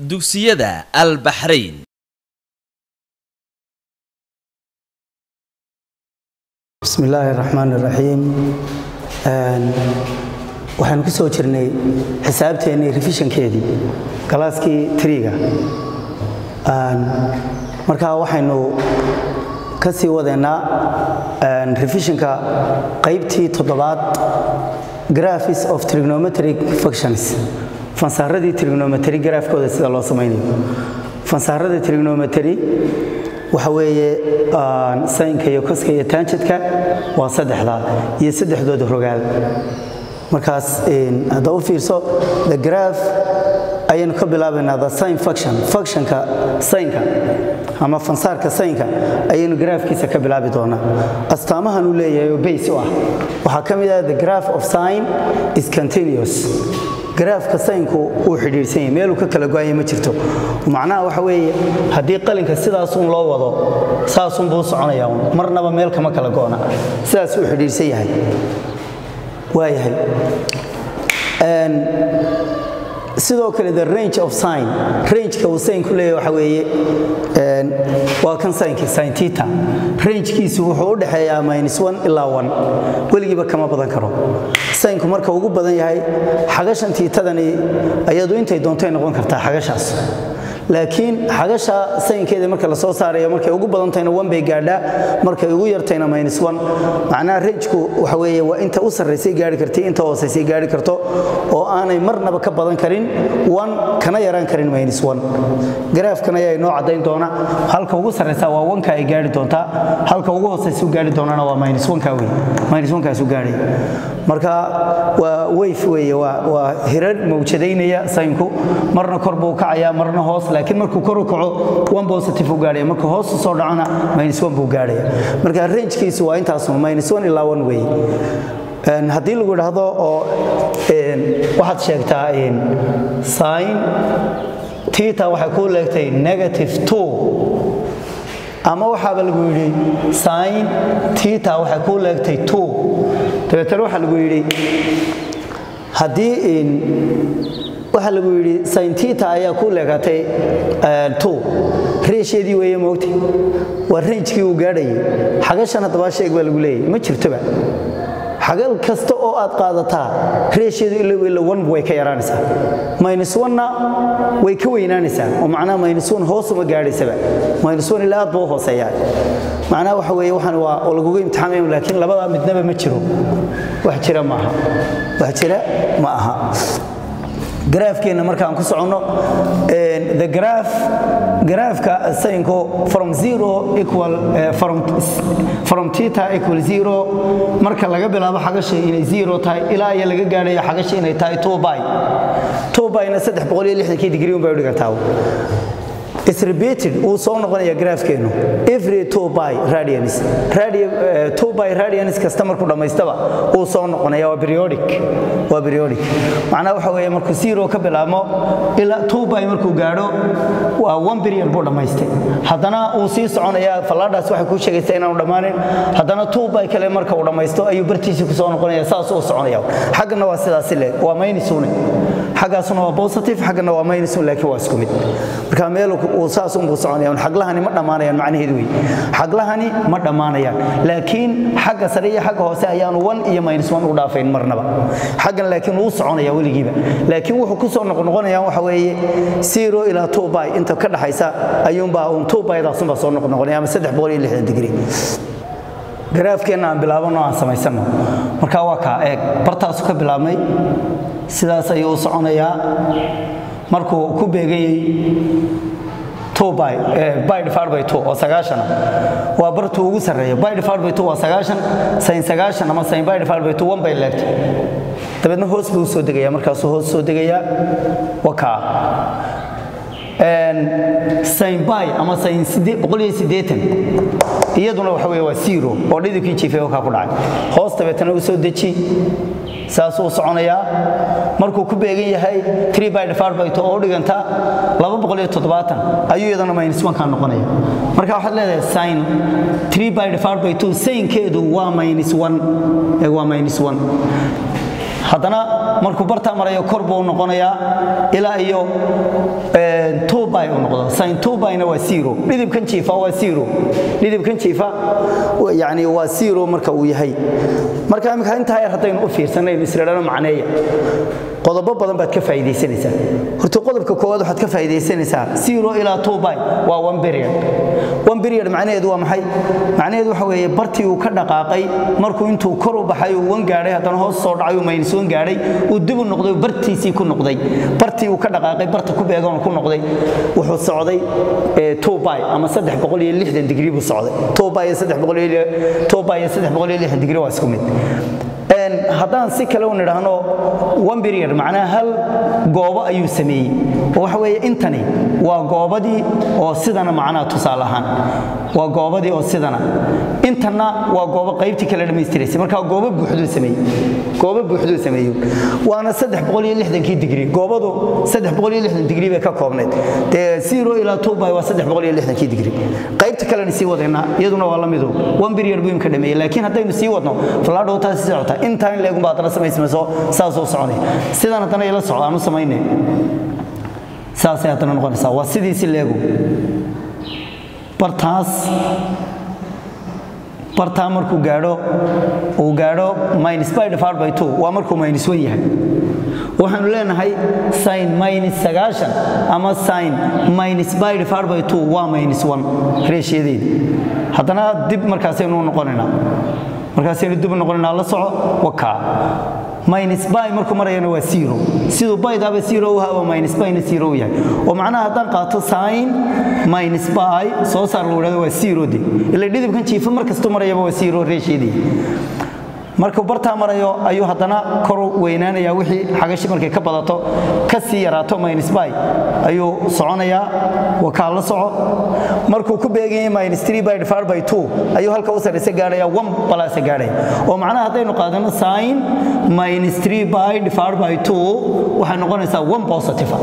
dugsiyada albaxrayn bismi illaahi raxmaan iraxiim waxaynu ku soo jirnay xisaabteennii refishankeedii galaaskii triga markaa waxaynu ka sii wadeennaa refishanka qaybtii toddobaad graphis of trigonometric functions fansaaradii trigonometry graafkooda sida loo samaynayo fansaaradii trigonometry waxa weeye saynka iyo koska iyo taanjadka waa saddexdaa iyo saddexdooda rogaal markaas hadda u fiirso the graph ayaynu ka bilaabaynaa the sign function functionka saynka ama fansaarka saynka ayaynu graafkiisa ka bilaabi doonaa astaamahan uu leeyahay oo bays u ah waxaa ka mid ah the graph of sign is continuous garaafka saynku uu xidhiidhsan yahay meeluu ka kala go'aya ma jirto macnaha waxa weeye haddii qalinka sidaasun loo wado saasunbuu soconaya un marnaba meel kama kala go'na sidaas uu xidhiidhsan yahay waayahay sidoo kale the range of sign rangeka uu saynku leeyahay waxa weeye waa kan saynkii sin tita rangekiisu wuxuu u dhexeeyaa minus one ilaa one weligiiba kama badan karo saynku marka ugu badan yahay xagashan tiitadani ayadu intay doontay noqon kartaa xagashaas laakiin xagasha saynkeeda marka la soo saarayo markay ugu badantayna one bay gaadhaa markay ugu yartayna minus one macnaha rangeku waxa weeye waa inta u sarraysay gaari kartay inta hoosaysay gaari karto oo aanay marnaba ka badan karin one kana yaraan karin minus one garaafkan ayaa inoo caddayn doona halka ugu sarraysa waa wanka ay gaari doontaa halka ugu hoosaysa u gaari doonana waa minus one-ka wey minus one-kaas u gaadhay marka waa weyf weeye waa hirar mawjadaynaya saynku marna kor buu kacayaa marna hoos laakiin markuu kor u kaco one positive u gaadhaya markuu hoos u soo dhacona minus one buu gaadhaya marka rangekiisu waa intaasun minus one ilaa one weeye haddii lagu idhaahdo oo waxaad sheegtaa sin tita waxay kuu leegtay negative two ama waxaaba lagu yidhi sin tita waxay kuu leegtay two dabeetana waxaa lagu yidhi haddii waxaa lagu yidhi sin tita ayaa kuu leegatay two reesheedii weeye moogta waa ranjkii uu gaadhayay xagashan haddaba sheeg baa lagu leeyahy ma jirtoba xagal kasta oo aad qaadataa reesheedu ila one way ka yaraanaysaa minus one-na way ka weynaanaysaa oo macnaha minus one hoosuma gaadhaysaba minus one ilaa aad buu hooseeyaa macnaha waxa weeye waxaan waa oo lagugu imtixaamayo laakiin labada midnaba ma jiro wax jira ma aha wax jira ma aha garaafkeenna markaan ku soconno the graph garaafka sayinku from zero equal from from theta equal zero marka laga bilaabo xagasha inay zero tahay ilaa iyo laga gaadhayo xagasha inay tahay two by two byna saddex boqol iyo lixdankii degree un bay u dhigantaa is repeated wuu soo noqonaya graafkeenu every two by radians radio two by radians kasta markuu dhammaystaba wuu soo noqonaya waa periodic waa periodic macnaha waxa weeye markuu zero ka bilaabmo ilaa two by markuu gaadho waa one period buu dhammaystay haddana wuu sii soconayaa fallaadhaas waxay kuu sheegaysaa inaanu dhammaanin haddana two by kale marka uu dhammaysto ayuu bartiisii ku soo noqonaya saas uu soconaya xaggana waa sidaasi le waa maynisuune xaggaasuna waa positive xaggana waa minus laakiin waa isku mid marka meel uu saas unbuu soconaya xaglahani ma dhammaanayaan macnaheedu wey xaglahani ma dhammaanayaan laakiin xagga sare iyo xagga hoose ayaanu one iyo minus one u dhaafayn marnaba xaggan laakiin wuu soconaya weligiiba laakiin wuxuu ku soo noqnoqonayaan waxa weeye zero ilaa two by inta ka dhaxaysa ayuunbaa uun two bydaasunbaa soo noqnoqonaya ama saddex boqol iyo lixdan degree garaafkeenna aan bilaabano aan samaysanno marka waa kaa eeg bartaasu ka bilaabnay sidaas ayuu u soconayaa markuu ku beegayey oo sagaashana waa bartuu ugu sarreeya waa sagaashan sayn sagaashan ama sayn one bay leegtay dabeedna hoos buu soo degayaa markaasuu hoos soo degayaa wakaa sayn bay ama sayn iyaduna waxa wey waa zero oo dhidibkii jiifay oo kaa ku dhacay hoos dabeetana u soo deji saasuu soconayaa markuu ku beegan yahay oo u dhiganta ayuu iyadana minus one kaa noqonaya marka waxaad leedahay sin saynkeedu waa minus one waa minus one haddana markuu bartaa marayo kor buu noqonayaa ilaa iyo by uu noqdo sin 2 byna waa zero dhidibkan jiifa waa zero dhidibkan jiifa yani waa zero marka uu yahay marka imika intaa yar haddaynu u fiirsanayno isradhano macneeya qodobo badan baad ka faa'iidaysanaysaa horta qodobka koowaad waxaad ka faa'iidaysanaysaa zero ilaa two by waa one period one period macnaheedu waa maxay macnaheedu waxa weeye bartii uu ka dhaqaaqay markuu intuu kor u baxay uu wan gaadhay haddana hoos soo dhacay uu minus wan gaadhay uu dib u noqday bartiisii ku noqday bartii uu ka dhaqaaqay barta ku beegan ku noqday wuxuu socday two by ama saddex boqol iyo lixdan digrii buu socday two by iyo saddex boqol iyo two by iyo saddex boqol iyo lixdan digrii waa isku mid haddaan si kale u nidhaahno one period macnaha hal goobo ayuu sameeyey oo waxa weeye intani waa goobadii oo sidana macnaha tusaale ahaan waa goobadii oo sidana intanna waa goobo qaybtii kale dhammaystiraysay marka goobo buuxduu sameeyey goobo buuxduu sameeyey waana saddex boqol iyo lixdankii digrii goobadu saddex boqol iyo lixdan digrii bay ka koobnayd dee zero ilaa two by waa saddex boqol iyo lixdankii digrii qaybta kalena sii wadaynaa iyaduna waa la midu one period buu imka dhameeyey laakiin haddaynu sii wadno falaadhow taasi socota intaan in leegun baa haddana samaysmayso saasuu soconay sidan haddana ila socda aanu samayne saasay haddana noqonaysaa waa sidiisi leegu bartaas bartaa markuu gaadho uu gaadho minus by divided by two waa markuu minus one yahay waxaanu leenahay sin minus sagaashan ama sin minus by divided by two waa minus one reeshiyadeedi haddana dib markaasaynu noqonaynaa markaasaynu dib noqonaynaa la soco wakaa minus by markuu marayana waa zero siduu baydaaba zero u haba minus byna zero u yahay oo macnaha haddaan qaato sin minus by soo saar lagu dhahdo waa zero de ila dhidibkan jiifa mar kastuu marayaba waa zero reesheedii markuu bartaa marayo ayuu haddana kor weynaanayaa wixii xagashi markay ka badato ka sii yaraato minus by ayuu soconayaa wakaa la soco markuu ku beeganyay minus three by divided by two ayuu halka u sarraysa gaadhaya one balasa gaadhaya oo macnaha haddaynu qaadano sin minus three by divided by two waxay noqonaysaa one positive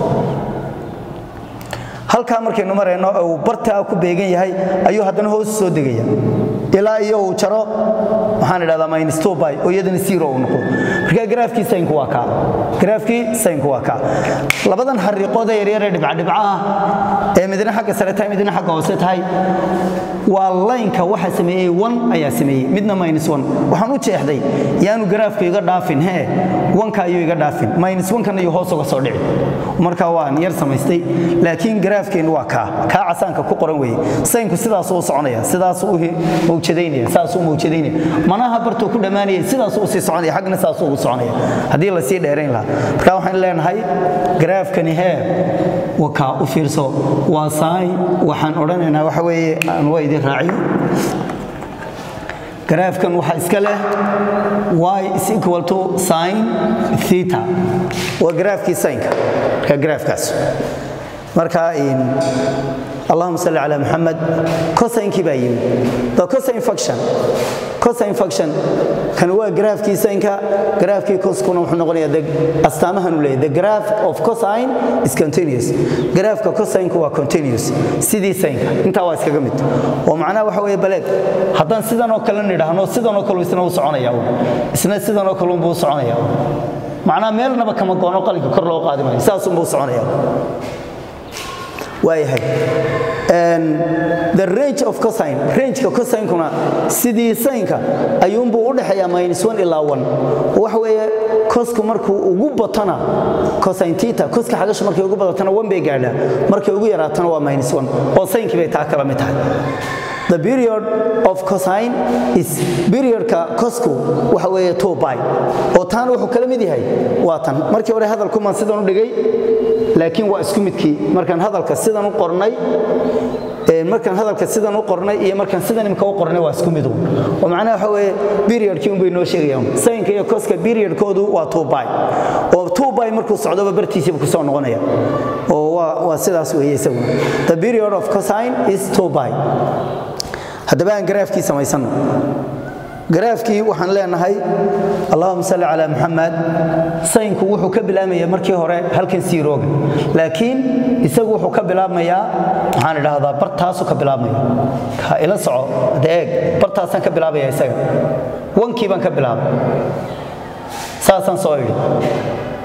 halkaa markaynu marayno uu bartaa ku beegan yahay ayuu haddana hoos soo degaya ilaa iyo uu jaro waxaan idhahdaa minus two by oo iyadana zero uu noqdo marka garaafkii saynku waa kaa garaafkii saynku waa kaa labadan xariiqooda yaryar ee dhibcadhibca ah ee midna xagga sare tahay midna xagga hoose tahay waa laynka waxa sameeyey one ayaa sameeyey midna minus one waxaan u jeexday yaanu garaafku iga dhaafin hee wanka ayuu iga dhaafin minus one-kan ayuu hoos uga soo dhici marka waan yar samaystay laakiin garaafkeennu waa kaa kaa casaanka ku qoran weeye saynku sidaasuu u soconaya sidaasuu u mawjadaynaya saasuu mawjadaynaya manaha bartuu ku dhammaanaya sidaasuu usii soconaya xaggana saasuu ugu soconaya haddii la sii dheerayn lahaa marka waxaan leenahay garaafkani hee wakaa u fiirso waa saay waxaan odhanaynaa waxa weeye aan waa idin raaciyo garaafkan waxaa iska leh y is equal to sin theta waa garaafkii saynka marka garaafkaas marka allahuma salli calaa muxamed cosainkii baa yimi the cosine function cosine function kan waa garaafkii saynka garaafkii coskuna wuxuu noqonayaa the astaamahan uu leeyahay the graph of cosine is continuous garaafka cosine-ku waa continuous sidii saynka intaa waa iskaga mid oo macnaha waxa weeye baleeg haddaan sidan oo kale nidhaahno sidan oo kale isna u soconaya isna sidan oo kale unbuu u soconaya macnaha meelnaba kama goono qalinka kor loo qaadi maayo saasunbuu u soconaya waayahay the range of cosine rangeka cosinkuna sidii saynka ayuunbuu u dhexeeyaa minus one ilaa one waxa weeye cosku markuu ugu batona cosine tita coska xagashu markay ugu badatona one bay gaadhaa markay ugu yaraatona waa minus one oo saynkii bay taa kala mid tahay the period of cosine is periodka cosku waxa weeye two by oo taana wuxuu kala mid yahay waa tan markii hore hadalkumaan sidan u dhigay laakiin waa isku midkii markaan hadalka sidan u qornay markaan hadalka sidan u qornay iyo markaan sidan imka u qornay waa isku midu oo macnaha waxa weeye periodkii unbay noo sheegayaan sayinka iyo koska periodkoodu waa two by oo two by markuu socdoba bartiisiiba kusoo noqonaya oo waa waa sidaas weeye isaguna the period of cosine is two by haddaba aan garaafkii samaysano garaafkii waxaan leenahay allahuma salli calaa muxamed sayinku wuxuu ka bilaabmaya markii hore halkan siirooga laakiin isagu wuxuu ka bilaabmayaa waxaan idhaahdaa bartaasuu ka bilaabmaya ha ila soco hadda eeg bartaasaan ka bilaabaya isaga wankii baan ka bilaabay saasaan soo idhi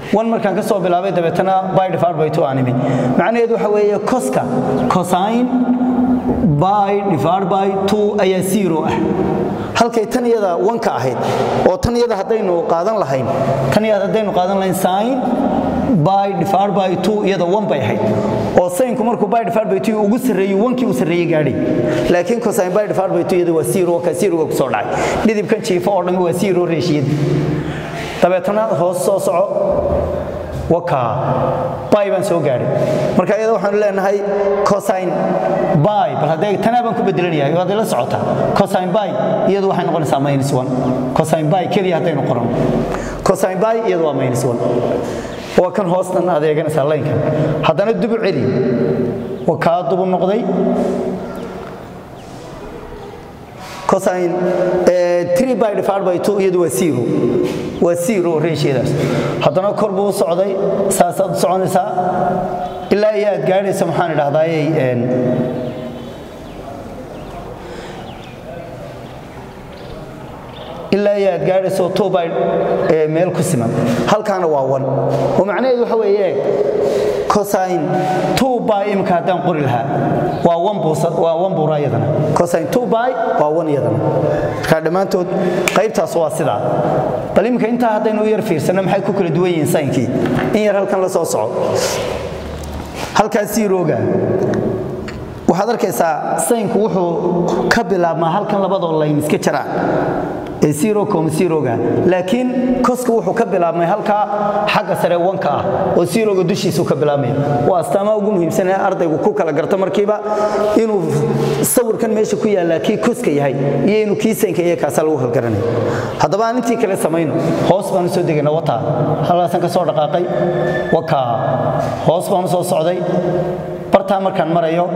one markaan ka soo bilaabay dabeetana by divided by two aan imi macnaheedu waxa weeye coska cosine by divided by two ayaa zero ah halkay tan iyada wanka ahayd oo tan iyada haddaynu qaadan lahayn tan iyada haddaynu qaadan lahayn sine by divided by two iyada one bay ahayd oo sinku markuu by divided by two ugu sarreeyey wankii uu sarreeyey gaadhay laakiin cosine by divided by two iyada waa zero ka zero ku soo dhacay dhidibkan jiifa oo dhan waa zero reeshiyad dabeetana hoos soo soco wakaa bay baan soo gaadhay marka iyada waxaanu leenahay cosine by bal haddee tanaa baan ku bedelanayaa iyo hadday la socotaa cosine by iyadu waxay noqonaysaa minus one cosine by keliya haddaynu qoran cosine by iyadu waa minus one waa kan hoostan adeeganaysaa laynkan haddana dubu celi waa kaa dubu noqday cosine eh, 3 by divided by 2 iyadu waa zero waa zero ratiodaas haddana kor buu u socday saasaad u soconaysaa ilaa iyo aad gaadhaysa maxaan idhahdaayey een, ilaa iyo aad gaadhayso two by eh, meel ku siman halkaana waa one oo macnaheedu waxa weeye cosine two by imika haddaan qori lahaa waa one buusa waa one buura iyadana cosine two by waa one iyadana marka dhammaantood qaybtaas waa sidaa bal imika intaa haddaynu u yar fiirsanno maxay ku kala duwan yihiin saynkii in yar halkan la soo soco halkaas zerooga waxaad arkaysaa saynku wuxuu ka bilaabmaa halkan labadoo layn iska jaraan ee zero com zeroga laakiin koska wuxuu ka bilaabmay halkaa xagga sare wanka ah oo zeroga dushiisu ka bilaabmaya waa astaamaha ugu muhiimsan ee ardaygu ku kala garto markiiba inuu sawirkan meesha ku yaallaa kii koska yahay iyo inuu kii saynka iyo kaasa lagu halgaranaya haddaba aan intii kale samayno hoos baan u soo degayna wataa halkaasaan ka soo dhaqaaqay wakaa hoos baan u soo socday bartaa markaan marayo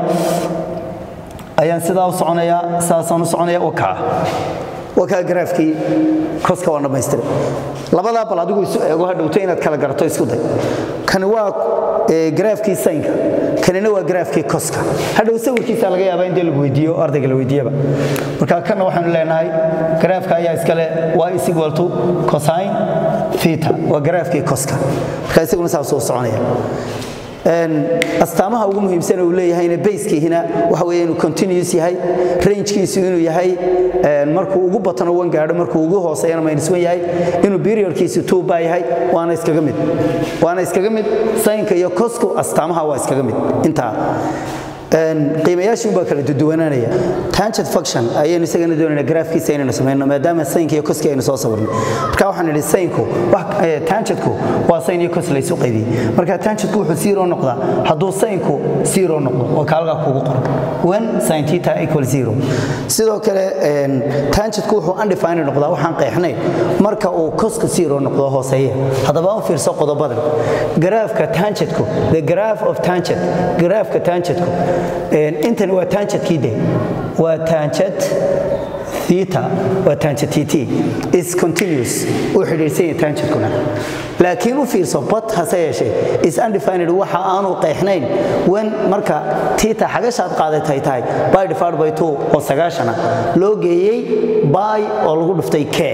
ayaan sidaa u soconayaa sidaasaan u soconaya wakaa wakaa garaafkii koska waan dhammaystiray labadaa bal adigu isu eego hadhowto inaad kala garato isku day kani waa eh, garaafkii saynka kanina waa garaafkii koska hadhow sawirkiisa laga yaabaa in dee lagu weydiiyo ardayga la weydiiyaba marka kana waxaanu leenahay garaafka ayaa iskale y is equal to cosine theta waa garaafkii koska marka isaguna saasuu soconaya astaamaha ugu muhiimsan uu leeyahayna bayskiihina waxa weeye inuu continuous yahay rangekiisu inuu yahay markuu ugu batano wan gaadho markuu ugu hooseeyana minus wan yahay inuu periodkiisu two baa yahay waana iskaga mid waana iskaga mid saynka iyo kosku astaamaha waa iskaga mid intaa qiimayaashii baa kala duduwanaanaya tangent function ayaynu isagana doonayna graafkiisa inaynu samayno maadaama saynka iyo koski aynu soo sawirnay marka waxaan nidhi saynku tangentku waa sayn iyo kos laysu qaybiyey marka tangentku wuxuu zero noqdaa hadduu saynku zero noqdo waa kaalgaa kugu qoran when sin theta equal zero sidoo kale tangentku wuxuu undefined noqdaa waxaan qeexnayn marka uu koska zero noqdo hooseeya haddaba u fiirso qodobadan garaafka tangentku the graph of tangent garaafka tangentku intani waa tangent de waa tangent theta waa tangent tt is continuous uu xidhiidhsan yahay tangentkuna laakiin u fiirso but hase yeeshee is undefined waxa aanu qeexnayn when marka tita xagashaad qaadatay tahay by divided by two oo sagaashana loo geeyey by oo lagu dhuftay k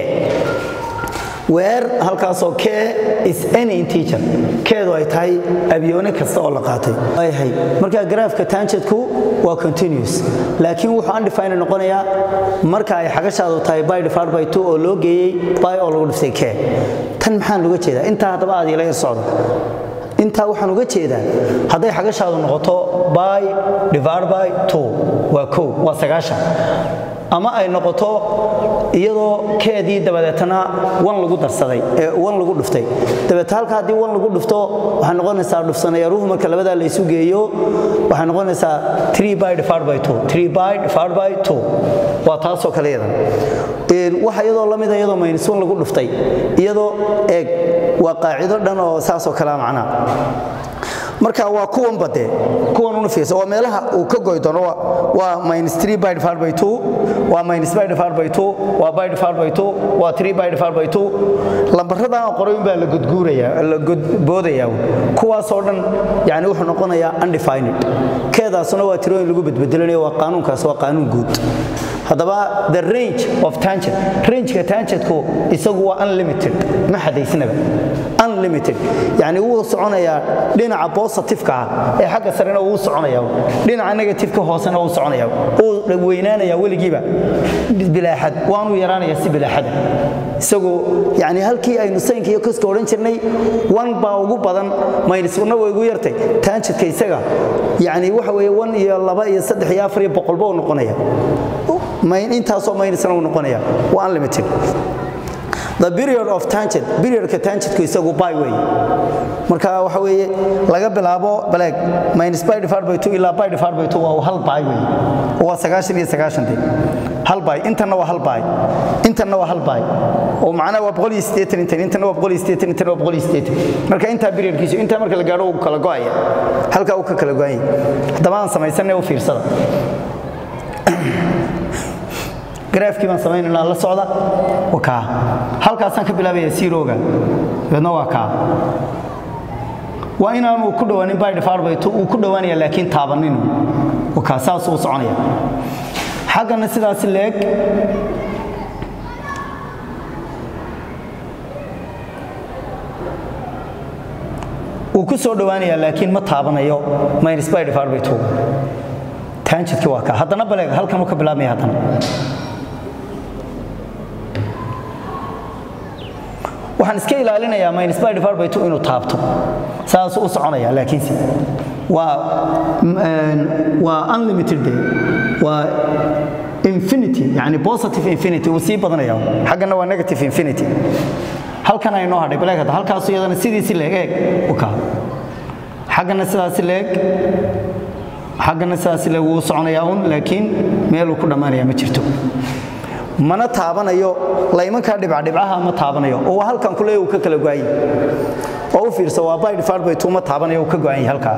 weer halkaasoo k is any integer keedu ay tahay abyoone kasta oo la qaatay yahay marka garaafka tangentku waa continuous laakiin wuxuu undefined noqonayaa marka ay xagashaadu tahay by divided by two oo loo geeyey by oo lagu dhiftay k tan maxaan looga jeedaa intaa haddaba aad ila yar socda intaa waxaan uga jeedaa hadday xagashaadu noqoto by divided by two waa kow waa sagaashan ama ay noqoto iyadoo keedii dabadeetana wan lagu darsaday ee wan lagu dhuftay dabeeta halka haddii wan lagu dhufto waxay noqonaysaa dhufsanayaruhu marka labadaa la isu geeyo waxay noqonaysaa three by divided by two three by divided by two waa taasoo kale yadan waxa iyadoo la mida iyadoo minus wan lagu dhuftay iyadoo eeg waa qaacido dhan oo saasoo kalea macnaa marka waa kuwan bade kuwan una fiirsa waa meelaha uu ka goy doono waa minus 3 by divided by 2 waa minus by divided by 2 waa by divided by 2 waa 3 by divided by 2 lambarada aan qoray baa la gudguuraya la gudboodaya kuwaas oo dhan yani wuxuu noqonayaa undefined keedaasuna waa tirooyin lagu bedbedelanayo waa qaanuunkaas waa qaanuun guud haddaba the range of tangent rangeka tangentku isagu waa unlimited ma xadaysnaba unlimited yani wuu soconayaa dhinaca positiveka ah ee xagga sarena wuu soconaya dhinaca negativeka hoosena wuu soconaya uu weynaanaya weligiiba bilaaxad waanu yaraanaya si bilaaxada isagoo yani halkii aynu saynka iyo koska odhan jirnay one baa ugu badan minus una way ugu yartay tangentka isaga yani waxa weeye one iyo laba iyo saddex iyo afar iyo boqolba uu noqonaya intaasoo minusna uu noqonaya waa unlimited the period of tangent periodka tangentku isagu by way marka waxa weeye laga bilaabo baleeg minus by divided by 2 ilaa by divided by 2 waa hal by way waa sagaashan iyo sagaashantii hal by intana waa hal by intana waa hal by oo macnaha waa boqol iyo siddeetan intan intana waa boqol iyo siddeetan intana waa boqol iyo siddeetan marka intaa periodkiisu intaa marka la gaadho uu kala go'aya halkaa uu ka kala go'aya haddaba aan samaysanay u fiirsada garaafkii baan samaynanaa la socda waa kaa halkaasaan ka bilaabaya siirooga dabeedna waa kaa waa inaanu ku dhowaanin by difarbayto uu ku dhowaanaya laakiin taabaninu waa kaa saasuu soconaya xaggana sidaasi leeg wuu ku soo dhowaanaya laakiin ma taabanayo minus by difarbayto tanjidkii waa kaa haddana baleeg halkanuu ka bilaabmaya haddana waxaan iska ilaalinayaa minus by divided by 2 inuu taabto saas u soconaya laakiinse waa waa unlimited day waa infinity yani positive infinity uu sii badanaya xaggana waa negative infinity halkan ay noo hadhay baleeg hadda halkaas iyadana sidiisi leeg eeg u kaa xaggana sidaasi leeg xaggana sidaasi leeg wuu soconayaa un laakiin meeluu ku dhammaanaya ma jirto mana taabanayo laymankaa dhibcadhibcaha ma taabanayo oo halkan kule uu ka kala go'ay oo u fiirsa waa by divided by 2 ma taabanayo uu ka go'an yahay halkaa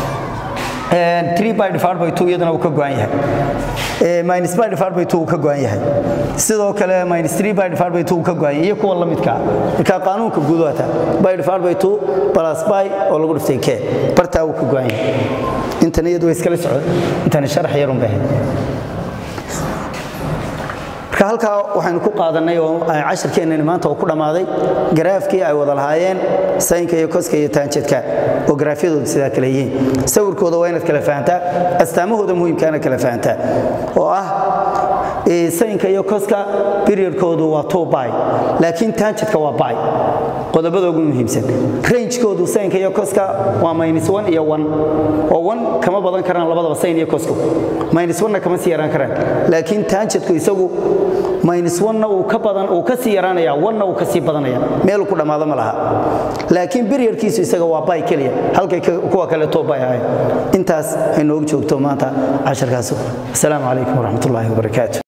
3 by divided by 2 iyadana uu ka go'an yahay minus by divided by 2 uu ka go'an yahay sidoo kale minus 3 by divided by 2 uu ka go'an yahay iyo kuwa la midka marka qaanuunka guud waata by divided by 2 plus by oo lagu dhiftay k bartaa uu ka go'an yahay intan iyadu way iskala socdo intan sharax yarun bay marka halkaa waxaynu ku qaadanay oo cashirkeennani maanta oo ku dhammaaday garaafkii ay wada lahaayeen saynka iyo koska iyo taanjadka oo garaafyadooda sidaa kale yihiin sawirkooda waa inaad kala fahantaa astaamahooda muhiimkaana kala fahantaa oo ah saynka iyo koska periodkoodu waa two by laakiin taanjadka waa by qodobada ugu muhiimsan rangekoodu saynka iyo koska waa minus one iyo one oo one kama badan karaan labadaba sayn iyo kosku minus one-na kama sii yaraan karaan laakiin taanjadku isagu minus one-na uu ka badan uu ka sii yaraanaya one-na uu ka sii badanaya meel ku dhammaado ma laha laakiin periodkiisu isaga waa by keliya halkay kuwa kale too by ahayd intaas ay noogu joogto maanta casharkaas asalaamu calaykum waraxmatullaahi wabarakaatu